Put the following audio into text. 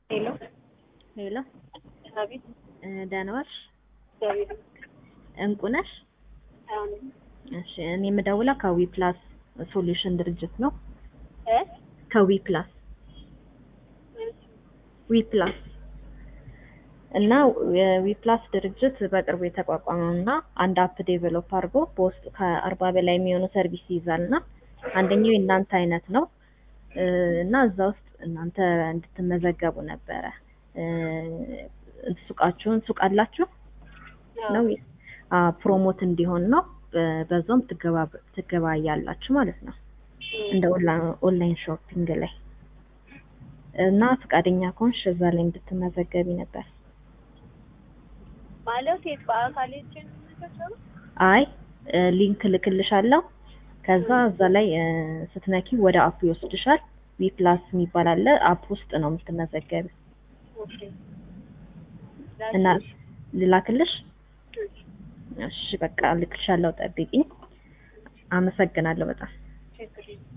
ሄሎ ሄሎ አቤት። ደህና ዋልሽ? እግዚአብሔር እንቁ ነሽ? አሁን እሺ እኔ የምደውለው ከዊ ፕላስ ሶሉሽን ድርጅት ነው። እ ከዊ ፕላስ ዊ ፕላስ እና የዊ ፕላስ ድርጅት በቅርቡ የተቋቋመው እና አንድ አፕ ዴቨሎፕ አድርጎ በውስጡ ከአርባ በላይ የሚሆኑ ሰርቪስ ይይዛል እና አንደኛው የእናንተ አይነት ነው እ እና እዛ ውስጥ እናንተ እንድትመዘገቡ ነበረ እ ሱቃችሁን ሱቅ አላችሁ ነው አ ፕሮሞት እንዲሆን ነው በ- በዛውም ትገባ ትገባያላችሁ ማለት ነው እንደ ኦንላ- ኦንላይን ሾፒንግ ላይ እና ፈቃደኛ ከሆንሽ እዛ ላይ እንድትመዘገቢ ነበር። ማለት የት በአካል ሄጄ ነው የምመዘገበው? አይ እ ሊንክ ልክልሻለሁ። ከዛ እዛ ላይ እ ስትነኪ ወደ አፕ ይወስድሻል። ዊ ፕላስ የሚባል አለ። አፕ ውስጥ ነው የምትመዘገቢ ኦኬ። እና ልላክልሽ? እሺ በቃ ልክልሻለሁ። ጠብቂኝ። አመሰግናለሁ በጣም ችግር የለም።